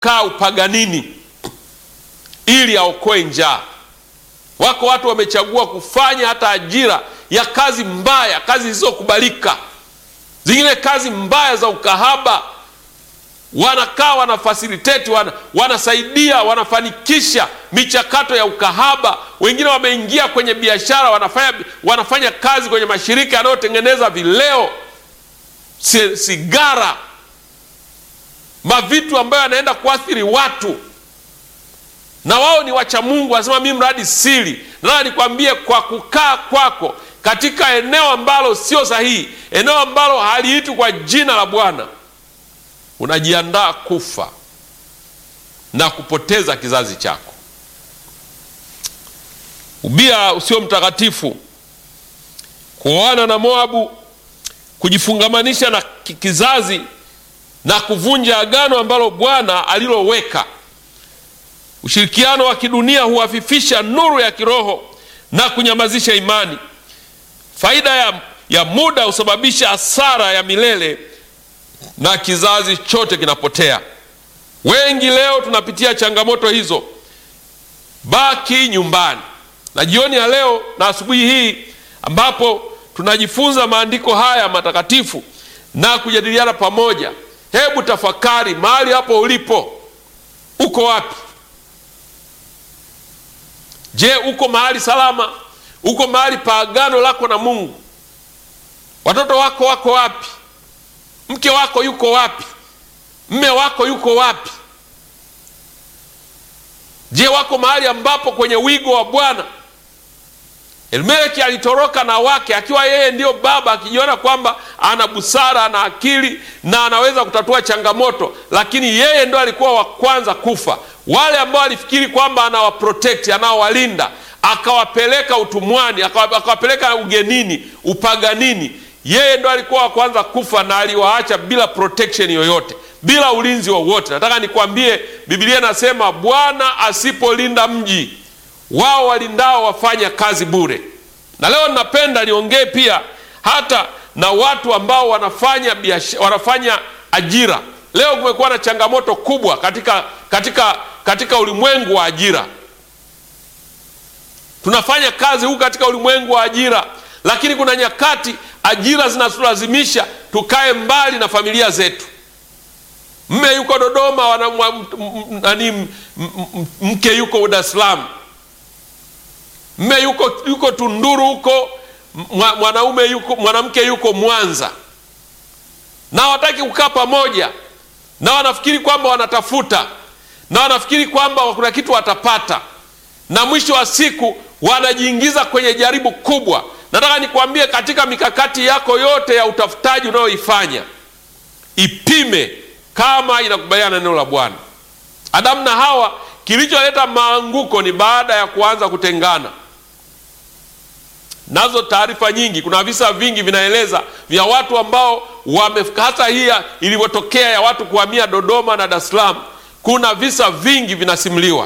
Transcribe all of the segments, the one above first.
kaa upaganini ili aokoe njaa. Wako watu wamechagua kufanya hata ajira ya kazi mbaya, kazi zisizokubalika, zingine kazi mbaya za ukahaba. Wanakaa wana facilitate, wana, wanasaidia, wanafanikisha michakato ya ukahaba. Wengine wameingia kwenye biashara, wanafanya, wanafanya kazi kwenye mashirika yanayotengeneza vileo, sigara, mavitu ambayo yanaenda kuathiri watu na wao ni wacha Mungu, wanasema mimi mradi siri. Nataka nikwambie, kwa kukaa kwako katika eneo ambalo sio sahihi, eneo ambalo haliitwi kwa jina la Bwana, unajiandaa kufa na kupoteza kizazi chako. Ubia usio mtakatifu, kuoana na Moabu, kujifungamanisha na kizazi na kuvunja agano ambalo Bwana aliloweka. Ushirikiano wa kidunia huafifisha nuru ya kiroho na kunyamazisha imani. Faida ya, ya muda husababisha hasara ya milele na kizazi chote kinapotea. Wengi leo tunapitia changamoto hizo. Baki nyumbani. Na jioni ya leo na asubuhi hii ambapo tunajifunza maandiko haya matakatifu na kujadiliana pamoja, hebu tafakari mahali hapo ulipo, uko wapi? Je, uko mahali salama? Uko mahali pa agano lako na Mungu? Watoto wako wako wapi? Mke wako yuko wapi? Mme wako yuko wapi? Je, wako mahali ambapo kwenye wigo wa Bwana? Elimeleki alitoroka na wake akiwa yeye ndiyo baba, akijiona kwamba ana busara, ana akili na anaweza kutatua changamoto, lakini yeye ndo alikuwa wa kwanza kufa. Wale ambao alifikiri kwamba anawaprotect, anawalinda, akawapeleka utumwani, akawapeleka ugenini, upaganini, yeye ndo alikuwa wa kwanza kufa na aliwaacha bila protection yoyote, bila ulinzi wowote. Nataka nikwambie, Biblia inasema Bwana asipolinda mji wao walindao wafanya kazi bure. Na leo ninapenda niongee pia hata na watu ambao wanafanya biashara, wanafanya ajira. Leo kumekuwa na changamoto kubwa katika, katika, katika ulimwengu wa ajira. Tunafanya kazi huku katika ulimwengu wa ajira, lakini kuna nyakati ajira zinatulazimisha tukae mbali na familia zetu. Mme yuko Dodoma, wana, nani, mke yuko Dar es Salaam mme yuko, yuko Tunduru huko, mwanaume yuko, mwanamke yuko Mwanza, na hawataki kukaa pamoja, na wanafikiri kwamba wanatafuta, na wanafikiri kwamba kuna kitu watapata, na mwisho wa siku wanajiingiza kwenye jaribu kubwa. Nataka nikwambie, katika mikakati yako yote ya utafutaji unayoifanya ipime kama inakubaliana na neno la Bwana. Adamu na Hawa, kilicholeta maanguko ni baada ya kuanza kutengana nazo taarifa nyingi, kuna visa vingi vinaeleza vya watu ambao wame, hasa hii ilivyotokea ya watu kuhamia Dodoma na Dar es Salaam. Kuna visa vingi vinasimuliwa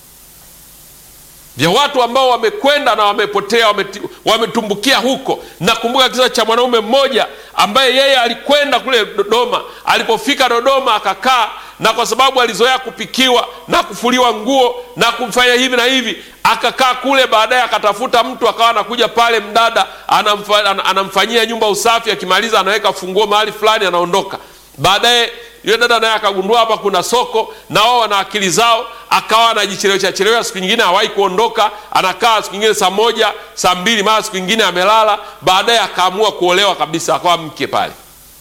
vya watu ambao wamekwenda na wamepotea, wametumbukia huko. Nakumbuka kisa cha mwanaume mmoja ambaye yeye alikwenda kule Dodoma. Alipofika Dodoma akakaa, na kwa sababu alizoea kupikiwa na kufuliwa nguo na kufanya hivi na hivi, akakaa kule. Baadaye akatafuta mtu, akawa anakuja pale, mdada anamfa, anamfanyia nyumba usafi, akimaliza anaweka funguo mahali fulani, anaondoka. Baadaye yule dada naye akagundua hapa kuna soko, na wao wana akili zao, akawa anajichelewesha chelewesha. Siku nyingine hawahi kuondoka, anakaa siku nyingine saa moja saa mbili, mara siku nyingine amelala. Baadaye akaamua kuolewa kabisa, akawa mke pale.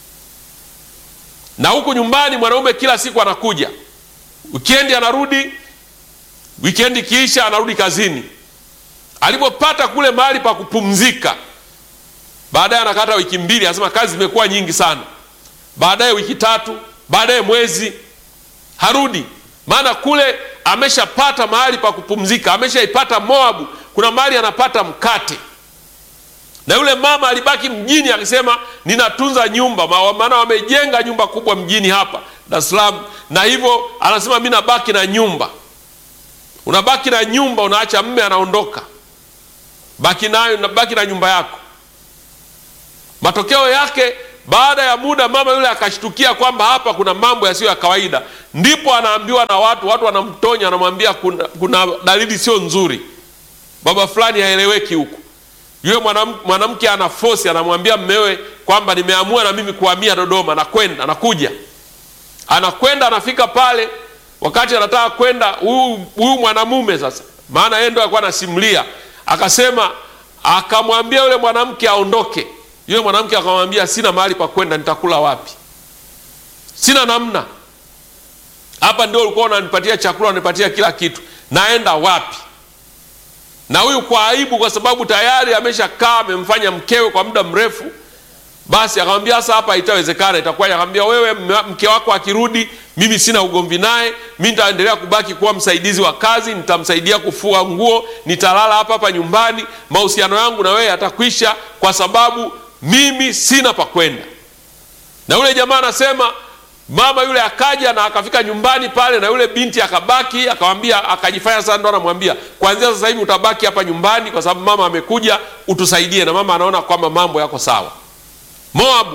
Na huku nyumbani mwanaume kila siku anakuja, wikendi anarudi, wikendi kiisha anarudi kazini. Alipopata kule mahali pa kupumzika, baadaye anakata wiki mbili, anasema kazi zimekuwa nyingi sana. Baadaye wiki tatu baadaye mwezi harudi, maana kule ameshapata mahali pa kupumzika, ameshaipata Moabu, kuna mahali anapata mkate. Na yule mama alibaki mjini akisema ninatunza nyumba, maana wamejenga nyumba kubwa mjini hapa Dar es Salaam, na hivyo anasema mi nabaki na nyumba. Unabaki na nyumba, unaacha mme anaondoka, baki nayo, nabaki na nyumba yako. Matokeo yake Baada ya muda, mama yule akashtukia kwamba hapa kuna mambo yasiyo ya kawaida, ndipo anaambiwa na watu, watu wanamtonya, wanamwambia kuna, kuna dalili sio nzuri, baba fulani haeleweki huku. Yule mwanamke ana fosi, anamwambia mmewe kwamba nimeamua na mimi kuhamia Dodoma, nakwenda, nakuja. Anakwenda, anafika pale, wakati anataka kwenda, huyu mwanamume sasa, maana yeye ndo alikuwa anasimulia, akasema, akamwambia yule mwanamke aondoke. Yule mwanamke akamwambia, sina mahali pa kwenda, nitakula wapi? Sina namna, hapa ndio ulikuwa unanipatia chakula, unanipatia kila kitu, naenda wapi? na huyu kwa aibu, kwa sababu tayari ameshakaa amemfanya mkewe kwa muda mrefu, basi akamwambia sasa, hapa itawezekana, itakuwaje? Akamwambia wewe, mke wako akirudi, mimi sina ugomvi naye, mimi nitaendelea kubaki kuwa msaidizi wa kazi, nitamsaidia kufua nguo, nitalala hapa hapa nyumbani, mahusiano yangu na wewe yatakwisha, kwa sababu mimi sina pa kwenda. Na yule jamaa anasema mama yule akaja na akafika nyumbani pale, na yule binti akabaki, akamwambia, akajifanya sasa ndo anamwambia, kuanzia sasa hivi utabaki hapa nyumbani, kwa sababu mama amekuja, utusaidie. Na mama anaona kwamba mambo yako sawa. Moabu,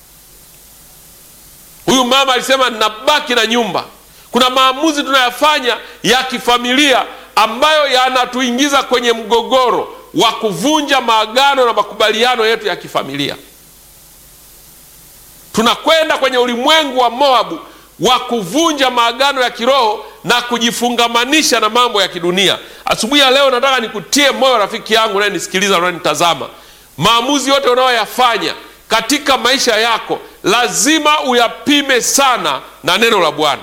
huyu mama alisema ninabaki na nyumba. Kuna maamuzi tunayafanya ya kifamilia ambayo yanatuingiza kwenye mgogoro wa kuvunja maagano na makubaliano yetu ya kifamilia. Tunakwenda kwenye ulimwengu wa Moabu wa kuvunja maagano ya kiroho na kujifungamanisha na mambo ya kidunia. Asubuhi ya leo nataka nikutie moyo rafiki yangu unayenisikiliza, unanitazama, maamuzi yote unayoyafanya katika maisha yako lazima uyapime sana na neno la Bwana.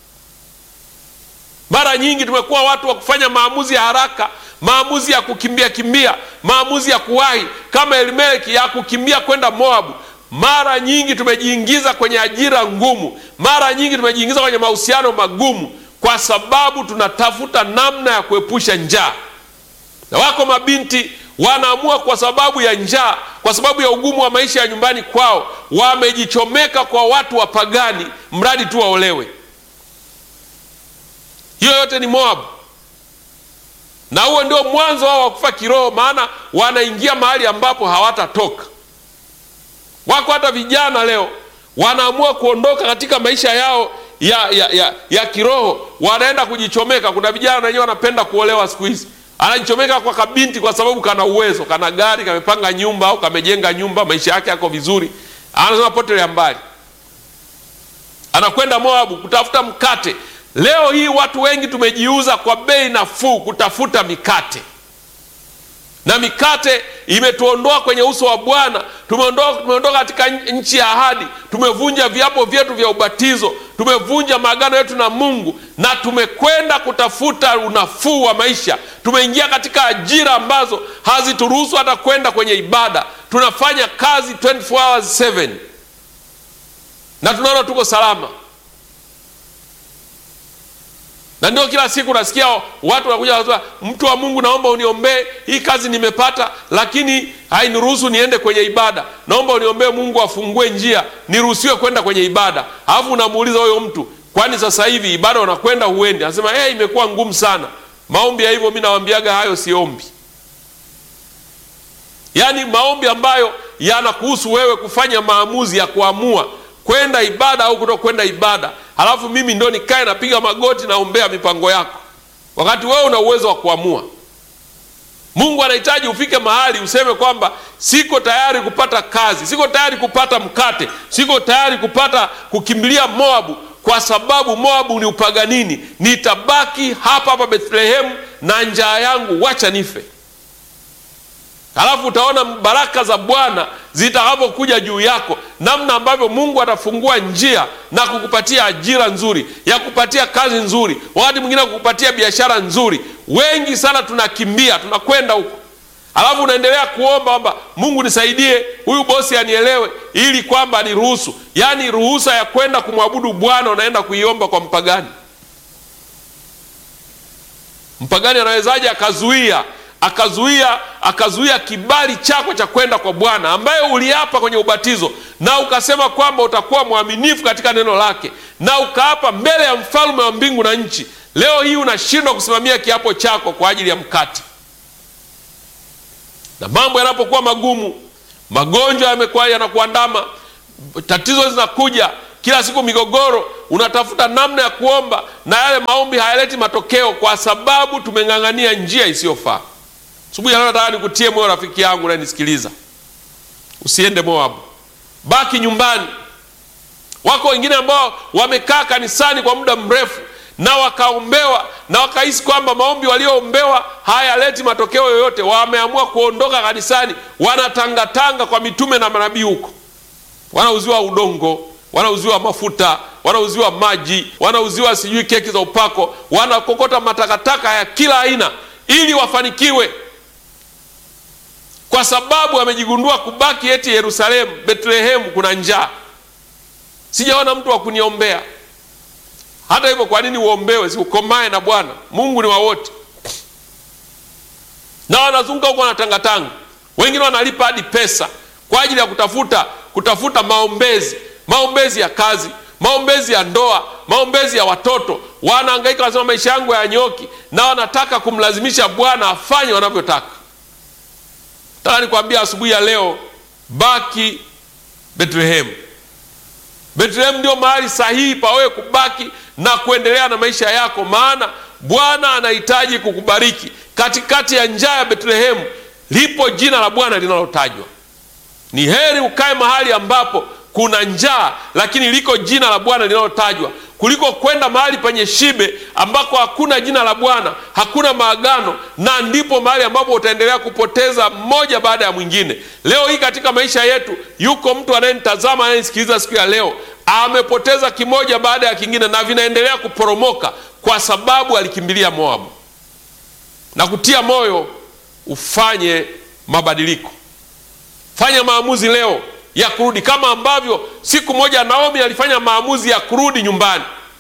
Mara nyingi tumekuwa watu wa kufanya maamuzi ya haraka, maamuzi ya kukimbia kimbia, maamuzi ya kuwahi, kama Elimeleki ya kukimbia kwenda Moabu. Mara nyingi tumejiingiza kwenye ajira ngumu, mara nyingi tumejiingiza kwenye mahusiano magumu, kwa sababu tunatafuta namna ya kuepusha njaa. Na wako mabinti wanaamua kwa sababu ya njaa, kwa sababu ya ugumu wa maisha ya nyumbani kwao, wamejichomeka kwa watu wapagani, mradi tu waolewe. Hiyo yote ni Moabu, na huo ndio mwanzo wao wa kufa kiroho, maana wanaingia mahali ambapo hawatatoka. Wako hata vijana leo wanaamua kuondoka katika maisha yao ya, ya, ya, ya kiroho, wanaenda kujichomeka. Kuna vijana wenyewe wanapenda kuolewa siku hizi, anajichomeka kwa kabinti kwa sababu kana uwezo, kana gari, kamepanga nyumba au kamejenga nyumba, maisha yake yako vizuri, anasema potelea mbali, anakwenda Moabu kutafuta mkate. Leo hii watu wengi tumejiuza kwa bei nafuu kutafuta mikate na mikate imetuondoa kwenye uso wa Bwana. Tumeondoka, tumeondoka katika nchi ya ahadi, tumevunja viapo vyetu vya ubatizo, tumevunja maagano yetu na Mungu na tumekwenda kutafuta unafuu wa maisha. Tumeingia katika ajira ambazo hazituruhusu hata kwenda kwenye ibada. Tunafanya kazi 24 hours 7 na tunaona tuko salama na ndio kila siku nasikia watu wanakuja wanasema, mtu wa Mungu, naomba uniombee hii kazi nimepata, lakini hainiruhusu niende kwenye ibada. Naomba uniombee Mungu afungue njia niruhusiwe kwenda kwenye ibada. Alafu unamuuliza huyo mtu, kwani sasa hivi ibada unakwenda huendi? Anasema hey, imekuwa ngumu sana maombi ya hivyo. Mi nawambiaga hayo siombi, yaani maombi ambayo yanakuhusu wewe kufanya maamuzi ya kuamua kwenda ibada au kuto kwenda ibada, halafu mimi ndo nikae napiga magoti naombea mipango yako, wakati wewe una uwezo wa kuamua. Mungu anahitaji ufike mahali useme kwamba siko tayari kupata kazi, siko tayari kupata mkate, siko tayari kupata kukimbilia Moabu kwa sababu Moabu ni upaganini. Nitabaki hapa hapa Bethlehemu na njaa yangu, wacha nife. Halafu utaona baraka za Bwana zitakapokuja juu yako, namna ambavyo Mungu atafungua njia na kukupatia ajira nzuri, ya kupatia kazi nzuri, wakati mwingine kukupatia biashara nzuri. Wengi sana tunakimbia, tunakwenda huko, halafu unaendelea kuomba kwamba Mungu nisaidie, huyu bosi anielewe, ili kwamba niruhusu. Yaani ruhusa ya kwenda kumwabudu Bwana unaenda kuiomba kwa mpagani. Mpagani anawezaje akazuia akazuia akazuia kibali chako cha kwenda kwa Bwana ambaye uliapa kwenye ubatizo na ukasema kwamba utakuwa mwaminifu katika neno lake na ukaapa mbele ya mfalme wa mbingu na nchi. Leo hii unashindwa kusimamia kiapo chako kwa ajili ya mkate, na mambo yanapokuwa magumu, magonjwa yamekuwa yanakuandama, tatizo zinakuja kila siku, migogoro, unatafuta namna ya kuomba na yale maombi hayaleti matokeo, kwa sababu tumeng'ang'ania njia isiyofaa. Asubuhi ya leo nataka nikutie moyo, rafiki yangu unanisikiliza, usiende Moabu, baki nyumbani. Wako wengine ambao wamekaa kanisani kwa muda mrefu na wakaombewa na wakahisi kwamba maombi walioombewa hayaleti matokeo yoyote, wameamua kuondoka kanisani, wanatangatanga kwa mitume na manabii huko, wanauziwa udongo, wanauziwa mafuta, wanauziwa maji, wanauziwa sijui keki za upako, wanakokota matakataka ya kila aina ili wafanikiwe, kwa sababu amejigundua kubaki eti Yerusalemu, Betlehemu kuna njaa. Sijaona mtu wa kuniombea. Hata hivyo, kwa nini uombewe? Si ukomae na Bwana Mungu ni wa wote. Na wanazunguka huko wanatangatanga, wengine wanalipa hadi pesa kwa ajili ya kutafuta kutafuta maombezi, maombezi ya kazi, maombezi ya ndoa, maombezi ya watoto. Wanahangaika, wanasema maisha yangu hayanyoki, na wanataka kumlazimisha Bwana afanye wanavyotaka. Nataka nikwambia asubuhi ya leo, baki Betlehemu. Betlehemu ndio mahali sahihi pa wewe kubaki na kuendelea na maisha yako, maana Bwana anahitaji kukubariki. Katikati ya njaa ya Betlehemu lipo jina la Bwana linalotajwa. Ni heri ukae mahali ambapo kuna njaa, lakini liko jina la Bwana linalotajwa kuliko kwenda mahali penye shibe ambako hakuna jina la Bwana, hakuna maagano, na ndipo mahali ambapo utaendelea kupoteza mmoja baada ya mwingine. Leo hii katika maisha yetu, yuko mtu anayenitazama, anayenisikiliza siku ya leo, amepoteza kimoja baada ya kingine, na vinaendelea kuporomoka kwa sababu alikimbilia Moabu. Na kutia moyo ufanye mabadiliko, fanya maamuzi leo ya kurudi kama ambavyo siku moja Naomi alifanya maamuzi ya kurudi nyumbani,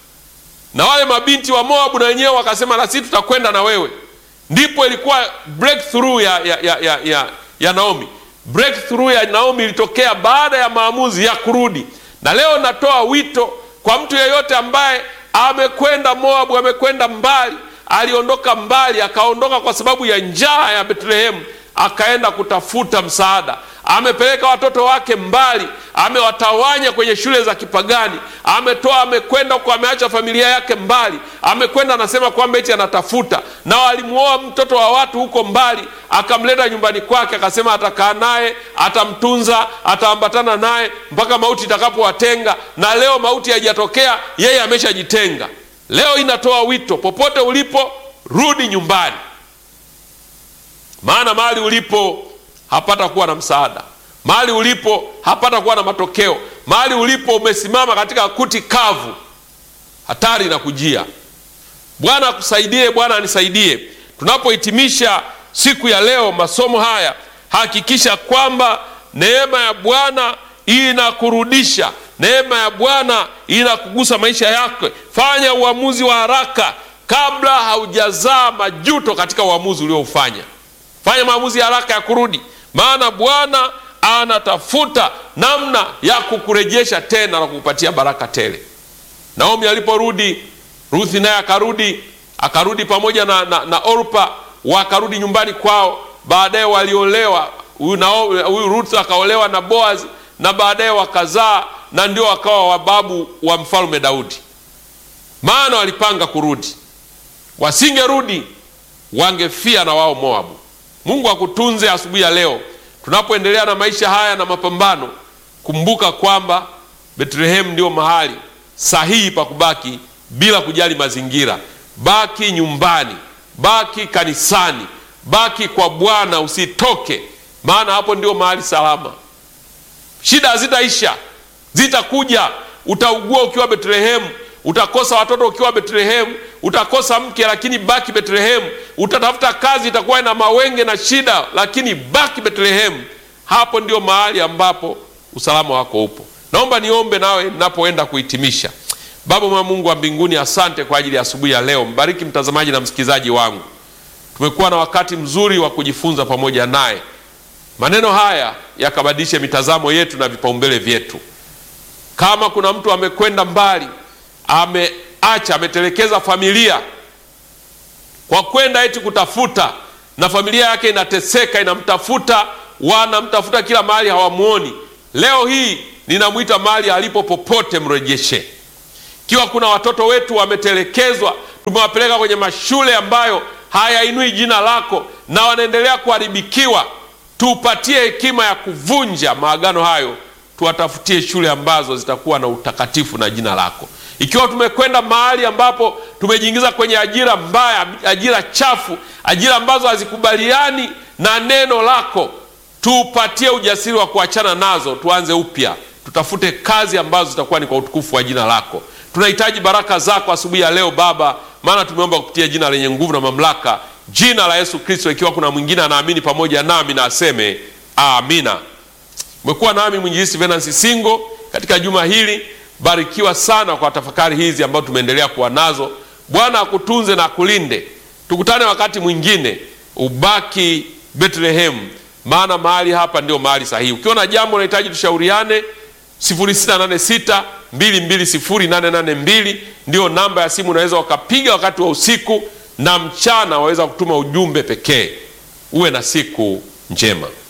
na wale mabinti wa Moabu na wenyewe wakasema na sisi tutakwenda na wewe. Ndipo ilikuwa breakthrough ya, ya, ya, ya, ya, ya Naomi. Breakthrough ya Naomi ilitokea baada ya maamuzi ya kurudi. Na leo natoa wito kwa mtu yeyote ambaye amekwenda Moabu, amekwenda mbali, aliondoka mbali, akaondoka kwa sababu ya njaa ya Betlehemu, akaenda kutafuta msaada amepeleka watoto wake mbali, amewatawanya kwenye shule za kipagani, ametoa, amekwenda huko, ameacha familia yake mbali, amekwenda anasema kwamba eti anatafuta, na walimuoa mtoto wa watu huko mbali, akamleta nyumbani kwake, akasema atakaa naye, atamtunza, ataambatana naye mpaka mauti itakapowatenga. Na leo mauti haijatokea, yeye ameshajitenga. Leo inatoa wito, popote ulipo, rudi nyumbani, maana mahali ulipo hapata kuwa na msaada. Mahali ulipo hapata kuwa na matokeo. Mahali ulipo umesimama katika kuti kavu, hatari inakujia. Bwana akusaidie, Bwana anisaidie. Tunapohitimisha siku ya leo masomo haya, hakikisha kwamba neema ya Bwana inakurudisha, neema ya Bwana inakugusa maisha yako. Fanya uamuzi wa haraka kabla haujazaa majuto katika uamuzi ulioufanya. Fanya maamuzi ya haraka ya kurudi, maana Bwana anatafuta namna ya kukurejesha tena na kukupatia baraka tele. Naomi aliporudi, Ruthi naye akarudi, akarudi pamoja na, na, na Orpa, wakarudi nyumbani kwao. Baadaye waliolewa, huyu Ruth akaolewa na Boaz na baadaye wakazaa, na ndio wakawa wababu wa mfalme Daudi, maana walipanga kurudi. Wasingerudi wangefia na wao Moabu. Mungu akutunze asubuhi ya leo, tunapoendelea na maisha haya na mapambano. Kumbuka kwamba Betlehemu ndio mahali sahihi pa kubaki bila kujali mazingira. Baki nyumbani, baki kanisani, baki kwa Bwana, usitoke, maana hapo ndio mahali salama. Shida hazitaisha, zitakuja. Utaugua ukiwa Betlehemu, utakosa watoto ukiwa Betlehemu, utakosa mke, lakini baki Betlehemu. Utatafuta kazi, itakuwa na mawenge na shida, lakini baki Betlehemu. Hapo ndio mahali ambapo usalama wako upo. Naomba niombe nawe ninapoenda kuhitimisha. Baba mwa Mungu wa mbinguni, asante kwa ajili ya asubuhi ya leo. Mbariki mtazamaji na msikilizaji wangu. Tumekuwa na wakati mzuri wa kujifunza pamoja naye. Maneno haya yakabadilishe mitazamo yetu na vipaumbele vyetu. Kama kuna mtu amekwenda mbali, ameacha, ametelekeza familia kwa kwenda eti kutafuta, na familia yake inateseka, inamtafuta, wanamtafuta kila mahali, hawamwoni. Leo hii ninamwita mahali alipo popote, mrejeshe. Ikiwa kuna watoto wetu wametelekezwa, tumewapeleka kwenye mashule ambayo hayainui jina lako na wanaendelea kuharibikiwa, tupatie hekima ya kuvunja maagano hayo, tuwatafutie shule ambazo zitakuwa na utakatifu na jina lako. Ikiwa tumekwenda mahali ambapo tumejiingiza kwenye ajira mbaya, ajira chafu, ajira ambazo hazikubaliani na neno lako, tupatie ujasiri wa kuachana nazo, tuanze upya, tutafute kazi ambazo zitakuwa ni kwa utukufu wa jina lako. Tunahitaji baraka zako asubuhi ya leo Baba, maana tumeomba kupitia jina lenye nguvu na mamlaka, jina la Yesu Kristo. Ikiwa kuna mwingine anaamini pamoja nami na aseme amina. Umekuwa nami mwinjilisti Venansi Singo katika juma hili. Barikiwa sana kwa tafakari hizi ambazo tumeendelea kuwa nazo. Bwana akutunze na akulinde. Tukutane wakati mwingine, ubaki Bethlehem, maana mahali hapa ndio mahali sahihi. Ukiwa na jambo unahitaji tushauriane 0686 220882 ndio namba ya simu, unaweza ukapiga wakati wa usiku na mchana, waweza kutuma ujumbe pekee. Uwe na siku njema.